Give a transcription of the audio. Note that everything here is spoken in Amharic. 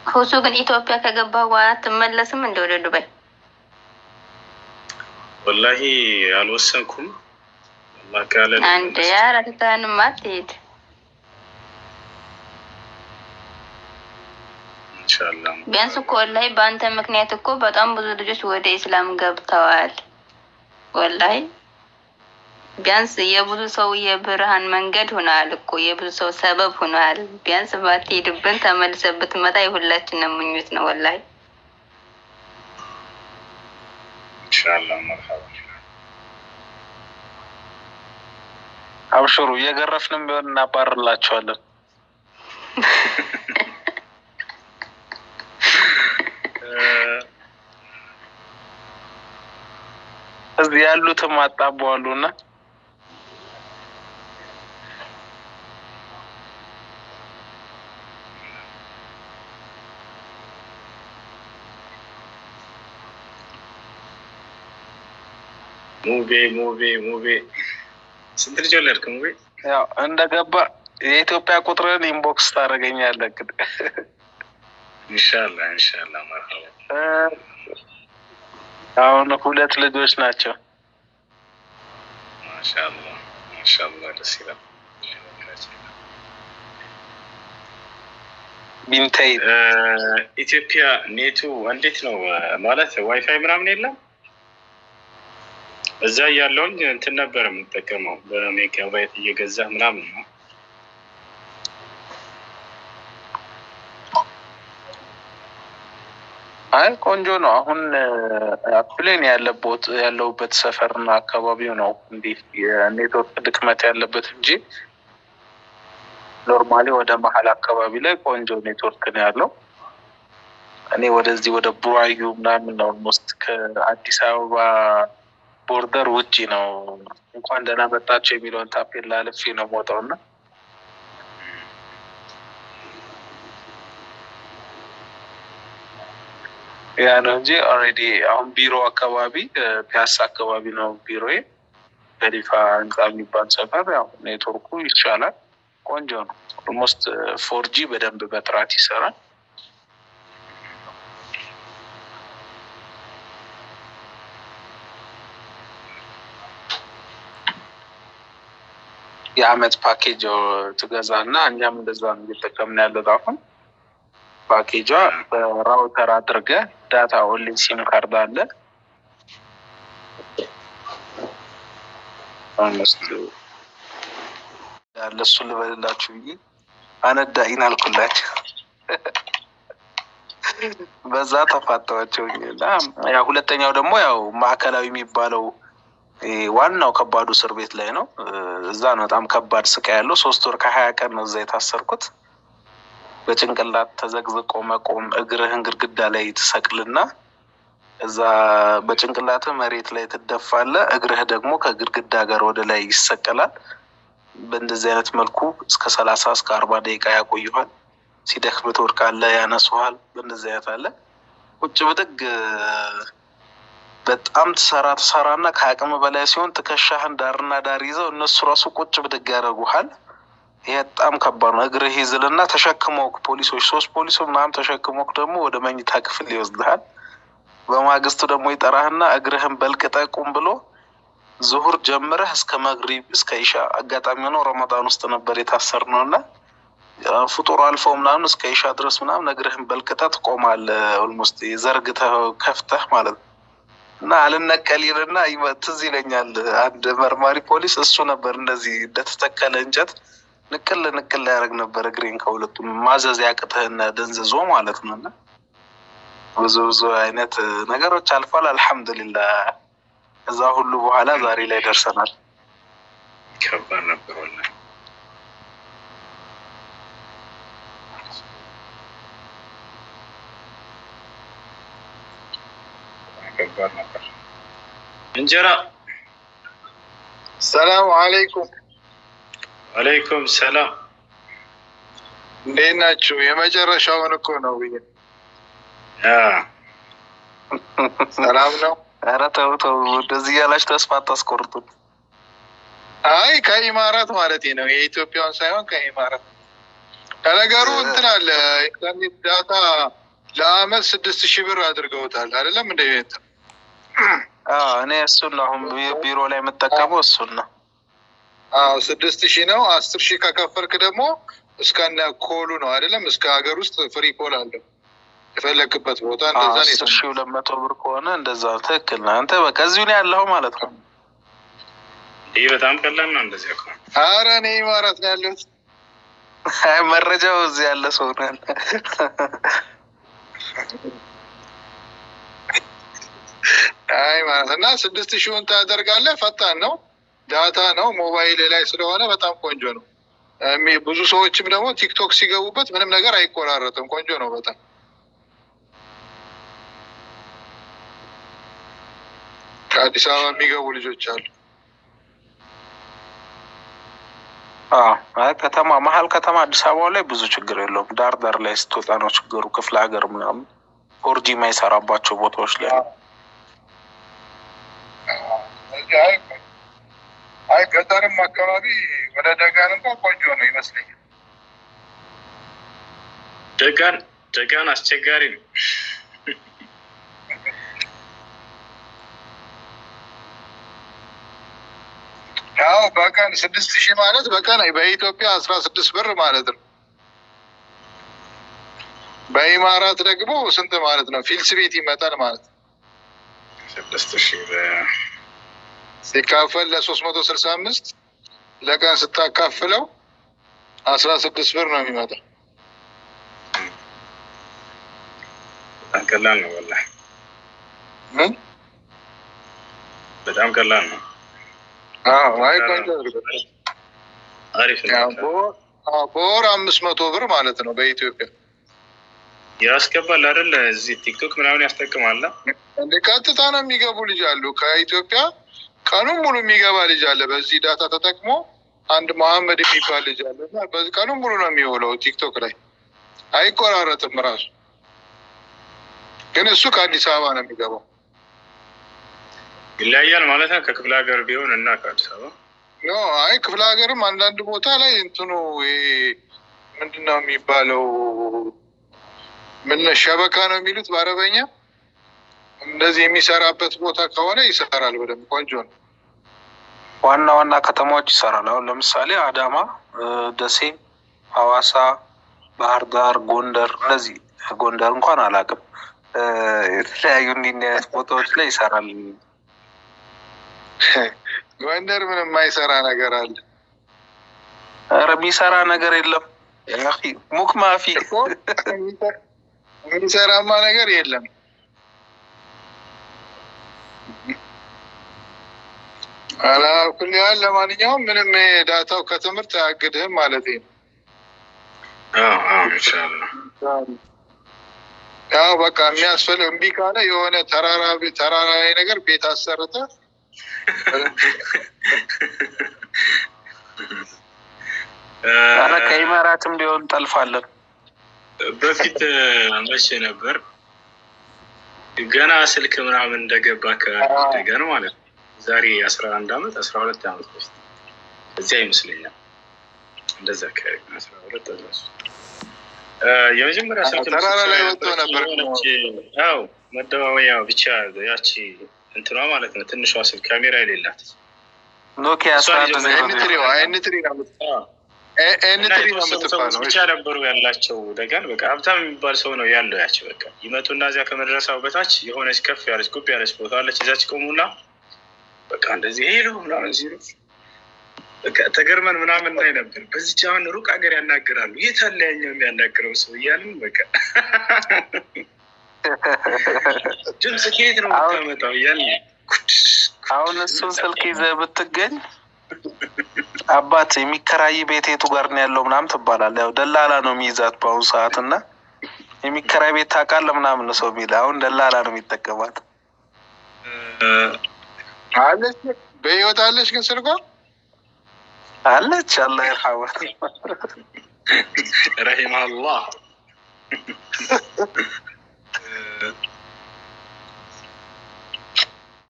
ሁሱ ግን ኢትዮጵያ ከገባ በኋላ አትመለስም እንደ ወደ ዱባይ? ወላሂ አልወሰንኩም። አላህ ካለ አንድ ያረግታንም አትሄድ ኢንሻአላህ ቢያንስ እኮ ወላሂ በአንተ ምክንያት እኮ በጣም ብዙ ልጆች ወደ ኢስላም ገብተዋል። ወላሂ ቢያንስ የብዙ ሰው የብርሃን መንገድ ሆነዋል እኮ የብዙ ሰው ሰበብ ሆነዋል። ቢያንስ ባትሄድብን ተመልሰህ ብትመጣ የሁላችንም ምኞት ነው ወላሂ። ኢንሻአላህ መርሐባ አብሽሩ እየገረፍንም ቢሆን እናባርላቸዋለን። እዚህ ያሉትም አጣበዋሉ እና ሙቤ ሙቤ ሙቤ ስንት ልጅ ወለድክ ሙቤ? ያው እንደገባ የኢትዮጵያ ቁጥርን ኢንቦክስ ታደርገኛለህ። እንግዲህ ኢንሻአላህ ኢንሻአላህ መርሐባ አሁን ሁለት ልጆች ናቸው። ማሻአላህ ማሻአላህ ደስ ይላል። ቢንተይ እ ኢትዮጵያ ኔቱ እንዴት ነው ማለት ዋይፋይ ምናምን የለም? እዛ ያለውኝ እንትን ነበር የምጠቀመው በሜጋባይት እየገዛ ምናምን ነው። አይ ቆንጆ ነው። አሁን ፕሌን ያለበት ያለውበት ሰፈርና አካባቢው ነው እንዲህ የኔትወርክ ድክመት ያለበት እንጂ ኖርማሊ ወደ መሀል አካባቢ ላይ ቆንጆ ኔትወርክ ነው ያለው። እኔ ወደዚህ ወደ ቡራዩ ምናምን ነው ኦልሞስት ከአዲስ አበባ ቦርደር ውጪ ነው። እንኳን ደህና መጣችሁ የሚለውን ታፔላ አልፌ ነው የምወጣው እና ያ ነው እንጂ ኦልሬዲ አሁን ቢሮ አካባቢ ፒያሳ አካባቢ ነው ቢሮዬ። ከሊፋ ህንፃ የሚባል ሰፈር ያው ኔትወርኩ ይቻላል፣ ቆንጆ ነው። ኦልሞስት ፎርጂ በደንብ በጥራት ይሰራል። የአመት ፓኬጅ ትገዛ እና እኛም እንደዛ ነው እየጠቀምን ያለት አሁን ፓኬጇ በራውተር አድርገ ዳታ ኦንሊ ሲም ካርድ አለ አምስት ያለ እሱ ልበልላችሁ ብዬ አነዳኢን አልኩላቸው። በዛ ተፋተዋቸው እና ያው ሁለተኛው ደግሞ ያው ማዕከላዊ የሚባለው ይሄ ዋናው ከባዱ እስር ቤት ላይ ነው። እዛ ነው በጣም ከባድ ስቃይ ያለው። ሶስት ወር ከሀያ ቀን ነው እዛ የታሰርኩት። በጭንቅላት ተዘግዝቆ መቆም፣ እግርህን ግድግዳ ላይ ትሰቅልና እዛ በጭንቅላትህ መሬት ላይ ትደፋለህ። እግርህ ደግሞ ከግድግዳ ጋር ወደ ላይ ይሰቀላል። በእንደዚህ አይነት መልኩ እስከ ሰላሳ እስከ አርባ ደቂቃ ያቆይኋል። ሲደክም ትወድቃለህ፣ ያነሱሃል። በእንደዚህ አይነት አለ ቁጭ ብድግ በጣም ትሰራ ትሰራ እና ከአቅም በላይ ሲሆን ትከሻህን ዳርና ዳር ይዘው እነሱ ራሱ ቁጭ ብድግ ያደርጉሃል። ይሄ በጣም ከባድ ነው። እግርህ ይዝልና ተሸክመውክ ፖሊሶች ሶስት ፖሊሶች ምናምን ተሸክመውክ ደግሞ ወደ መኝታ ክፍል ይወስድሃል። በማግስቱ ደግሞ ይጠራህና እግርህን በልቅጠህ ቁም ብሎ ዙሁር ጀምረህ እስከ መግሪብ እስከ ኢሻ አጋጣሚ ሆነው ረመዳን ውስጥ ነበር የታሰር ነው እና ፍጡር አልፈው ምናምን እስከ ኢሻ ድረስ ምናምን እግርህን በልቅጠህ ትቆማለህ። ኦልሞስት ዘርግተህ ከፍተህ ማለት ነው እና አልነቀል ይልና ትዝ ይለኛል አንድ መርማሪ ፖሊስ እሱ ነበር እንደዚህ እንደተተከለ እንጨት ንቅል ንቅል ያደርግ ነበር እግሬን ከሁለቱም ማዘዝ ያቅትህና ደንዝዞ ማለት ነው። እና ብዙ ብዙ አይነት ነገሮች አልፏል። አልሐምዱሊላህ እዛ ሁሉ በኋላ ዛሬ ላይ ደርሰናል። ከባድ ነበር ወላሂ። ከባድ ነበር። እንጀራ ሰላም አለይኩም አለይኩም ሰላም። እንዴት ናችሁ? የመጨረሻውን እኮ ነው ብዬ አ ሰላም ነው። ኧረ ተው ተው፣ እንደዚህ እያላችሁ ተስፋ አታስቆርጡት። አይ ከኢማራት ማለት ነው የኢትዮጵያውን ሳይሆን ከኢማራት ከነገሩ እንትን አለ ኢንተርኔት ዳታ ለአመት ስድስት ሺህ ብር አድርገውታል አይደለም እንደ ቤት አዎ፣ እኔ እሱን ነው አሁን ቢ- ቢሮ ላይ የምጠቀመው እሱን ነው። አዎ ስድስት ሺህ ነው። አስር ሺህ ከከፈልክ ደግሞ እስከነ ኮሉ ነው አይደለም እስከ ሀገር ውስጥ ፍሪ ኮል አለው የፈለክበት ቦታ አዎ፣ እንደዛ ነው አስር የሰማሁት። ሺህ ሁለት መቶ ብር ከሆነ እንደዛ ነው። ትክክል ነህ አንተ። በቃ እዚሁ ነው ያለኸው ማለት ነው። ይህ በጣም ቀላል ነው። እንደዚያ እኮ ኧረ እኔ ኢማራት ነው ያለሁት። አይ መረጃው እዚህ ያለ ሰው ነው ያለ። አይ ማለት እና ስድስት ሺውን ታደርጋለህ። ፈጣን ነው፣ ዳታ ነው፣ ሞባይል ላይ ስለሆነ በጣም ቆንጆ ነው። እሚ- ብዙ ሰዎችም ደግሞ ቲክቶክ ሲገቡበት ምንም ነገር አይቆራረጥም። ቆንጆ ነው በጣም ከአዲስ አበባ የሚገቡ ልጆች አሉ። አዎ፣ አይ ከተማ መሀል ከተማ አዲስ አበባ ላይ ብዙ ችግር የለውም። ዳር ዳር ላይ ስትወጣ ነው ችግሩ። ክፍለ ሀገር ምናምን ፎርጂ የማይሰራባቸው ቦታዎች ላይ ነው። አይ አይ ገጠርም አካባቢ ወደ ደጋን እንኳን ቆንጆ ነው ይመስለኛል። ደጋን ደጋን አስቸጋሪ ነው። ያው በቀን ስድስት ሺህ ማለት በቀን በኢትዮጵያ አስራ ስድስት ብር ማለት ነው። በኢማራት ደግሞ ስንት ማለት ነው? ፊልስ ቤት ይመጣል ማለት ነው። ስድስት ሺህ በ- ሲካፈል ለሶስት መቶ ስልሳ አምስት ለቀን ስታካፍለው አስራ ስድስት ብር ነው የሚመጣው። በጣም ቀላል ነው። ወላሂ ምን? በጣም ቀላል ነው። አዎ፣ አይ ቆንጆ አድርገው። አሪፍ ያው ነው። በወር አዎ፣ በወር አምስት መቶ ብር ማለት ነው በኢትዮጵያ ያስገባል አይደል? እዚህ ቲክቶክ ምናምን ያስጠቅማል። እንደ ቀጥታ ነው የሚገቡ ልጅ አሉ። ከኢትዮጵያ ቀኑን ሙሉ የሚገባ ልጅ አለ። በዚህ ዳታ ተጠቅሞ አንድ መሐመድ የሚባል ልጅ አለ እና በዚህ ቀኑን ሙሉ ነው የሚውለው ቲክቶክ ላይ አይቆራረጥም። ራሱ ግን እሱ ከአዲስ አበባ ነው የሚገባው። ይለያያል ማለት ነው። ከክፍለ ሀገር ቢሆን እና ከአዲስ አበባ ኖ አይ ክፍለ ሀገርም አንዳንድ ቦታ ላይ እንትኑ ይሄ ምንድን ነው የሚባለው ምን ሸበካ ነው የሚሉት በአረበኛ እንደዚህ የሚሰራበት ቦታ ከሆነ ይሰራል በደንብ ቆንጆ ነው። ዋና ዋና ከተማዎች ይሰራል። አሁን ለምሳሌ አዳማ፣ እ፣ ደሴ፣ ሐዋሳ፣ ባህር ዳር፣ ጎንደር እነዚህ ጎንደር እንኳን አላውቅም እ፣ የተለያዩ እንዲህ እንዲህ አይነት ቦታዎች ላይ ይሰራል። ጎንደር ምንም የማይሰራ ነገር አለ ኧረ የሚሰራ ነገር የለም። ያ አኺ፣ ሙክ ማፊ እኮ የሚሰራማ ነገር የለም። አላኩል ያህል ለማንኛውም ምንም ይሄ ዳታው ከትምህርት አያግድህም ማለት ነው። አዎ፣ አዎ፣ ኢንሻላህ ያው በቃ የሚያስፈልግ እምቢ ካለ የሆነ ተራራ ቤት- ተራራ ላይ ነገር ቤት አሰርተ ኧረ ከኢማራትም ቢሆን ጠልፋለን። በፊት መቼ ነበር ገና ስልክ ምናምን እንደገባ ከደገን ማለት ነው። ዛሬ አስራ አንድ አመት አስራ ሁለት አመት በፊት እዚያ ይመስለኛል እንደዛ አካባቢ አስራ ሁለት አስራ ሶስት የመጀመሪያ ስልክ ተራራ ላይ ወጥቶ ነበር። ያው መደዋወያ ብቻ ያቺ እንትኗ ማለት ነው። ትንሿ ስልክ ካሜራ የሌላት ኖኪያ አስራ አንድ ዜሮ ኤንትሪ ዜሮ ኤንትሪ ነው የምት- አዎ። ኤ- እና ኤንትሪ ነው የተወሰኑ ሰዎች የምትባለው። ብቻ ነበሩ ያላቸው ደጋን። በቃ ሀብታም የሚባል ሰው ነው ያለው። ያች በቃ ይመጡና እዚያ ከመድረሳው በታች የሆነች ከፍ ያለች ጉብ ያለች ቦታ አለች። እዛች ቆሙና በቃ እንደዚህ ሄሎ ምናምን ሲሉ በቃ ተገርመን ምናምን ላይ ነበር። በዚች አሁን ሩቅ ሀገር ያናግራሉ። የት አለ ያኛው የሚያናግረው ሰው እያልን በቃ ድምፅ ከየት ነው አሁን- የምታመጣው እያልን አሁን እሱን ስልክ ይዘህ ብትገኝ አባት የሚከራይ ቤት የቱ ጋር ነው ያለው ምናምን ትባላለህ። ያው ደላላ ነው የሚይዛት በአሁኑ ሰዓት እና የሚከራይ ቤት ታውቃለህ ምናምን ነው ሰው የሚል አሁን ደላላ ነው የሚጠቀማት። አለች በህይወት አለች ግን ስልኳ አለች አላህ ይርሐማት። ረሂመ አላህ